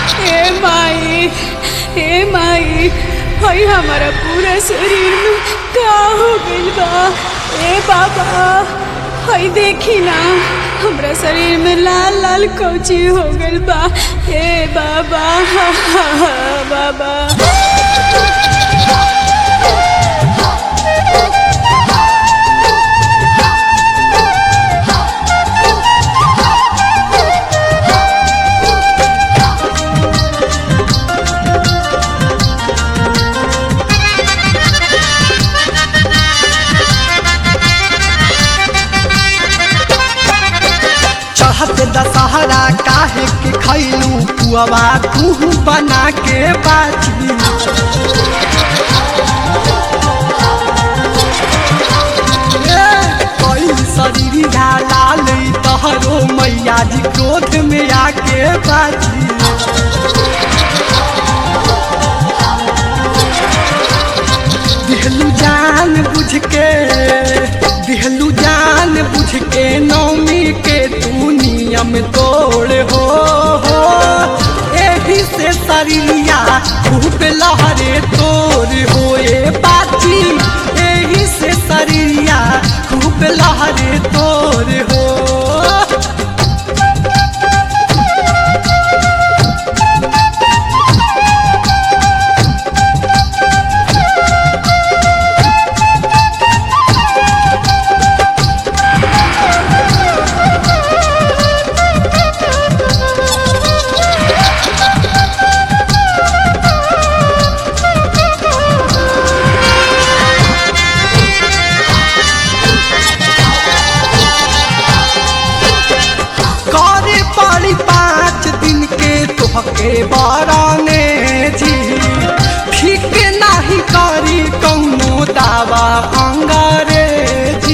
ए माई ए माई हई हमारा पूरा शरीर में का हो गइल बा ए बाबा हई देखी ना हमरा शरीर में लाल लाल कौची हो गइल बा ए बाबा बाबा चढ़त दशहरा काहे के खैलू पुआवा तू बना के बाजी कोई शरीर लाल तहरो मैया जी क्रोध में आके बाजी दिहलू जान बुझ के दिहलू जान बुझ के नौमी के तू नियम तोड़ हो हो एही से शरीरिया खूब लहरे तोड़ हो ए बाची एही से शरीरिया खूब लहरे तोड़ हो करे पड़ी पाँच दिन के तोहके बराने जी ठीक नाही करी कौनो दावा अंग्रेजी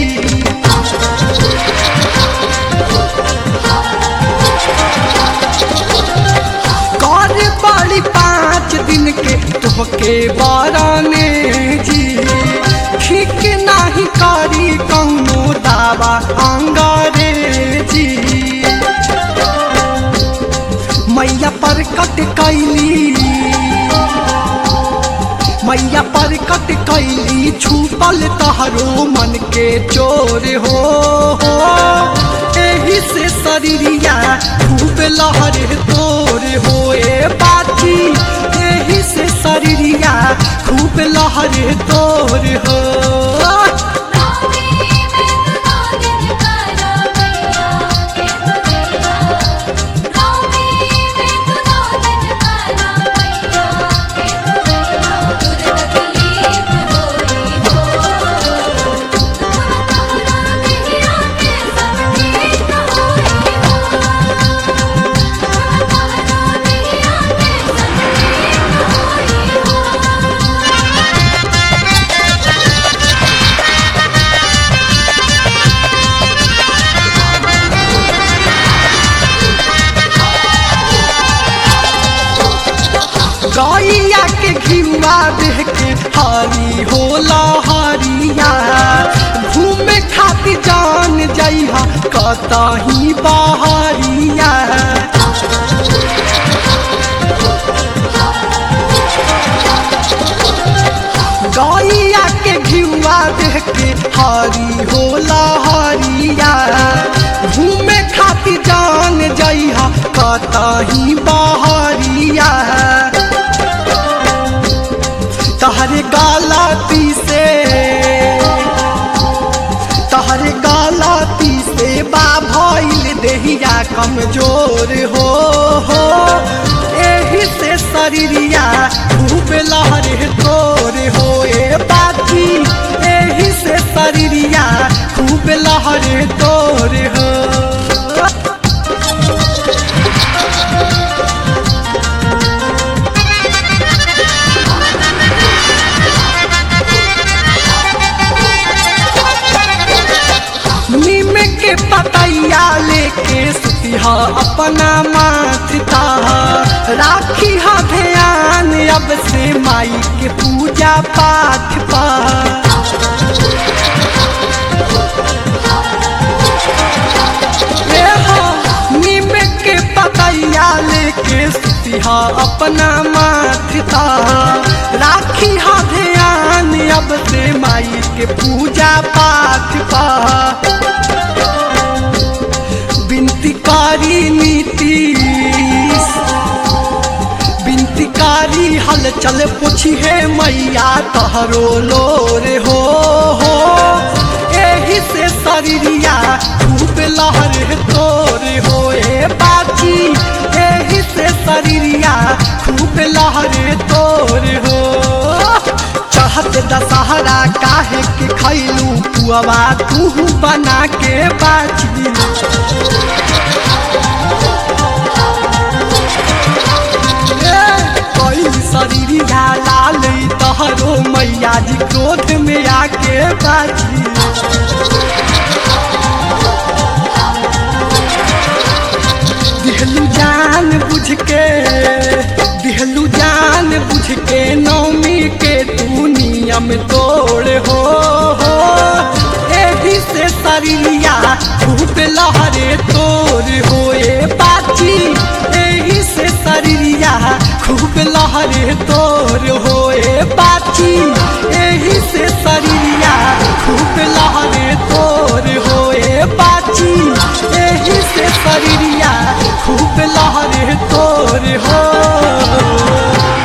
करे पड़ी पाँच दिन के तोहके बराने जी ठीक नाही करी कौनो दावा अंग्रेजी मैया पर कट कैली मैया पर कट कैली छुपल तहरो मन के चोर हो हो एही से शरीरिया खूब लहर तोर हो ए बाची एही से शरीरिया खूब लहर तोर हो गैया के घिउआ देह के हरी होला हरिया घूमे खातिर जान जइहा कतही बहरिया गैया के घिउआ देह के हरी होला हरिया घूमे खातिर जान जइहा कतही बहरिया तहरे गलती से तहरे गलती से बा भइल देहिया कमजोर हो हो एही से शरीरिया खूब लहरे तोर हो ए बाची एही से शरीरिया खूब लहरे तोर हो नीम के पतैया लेके सुतिहा अपना माथता राखी हा ध्यान अब से माई के पूजा पाठ पा हा अपना माथा राखी हा ध्यान अब से माई के पूजा पाठ पा बिनती कारी नीतीश बिनतीकारी हल चल पूछी है मैया तहरो लोरे हो हो एही से शरीरिया खूब लहर तोरे हो ए बाची एही से शरीरिया खूब लहर तोरे हो चढ़त दशहरा काहे के खैलू पुआवा तू बना के बाची कोई शरीरिया लाल तहरो मैया जी क्रोध में आके बाजी दिहलू जान बुझ के दिहलू जान बुझ के नौमी के तू नियम तोड़ हो हो एही से शरीरिया खूब लहरे तोड़ हो ए बाची एही से शरीरिया खूब लहरे तोड़ हो ए बाची एही से शरीरिया खूब लहरे तोड़ हो ए बाची एही से शरीरिया खूब लहरे तोड़ हो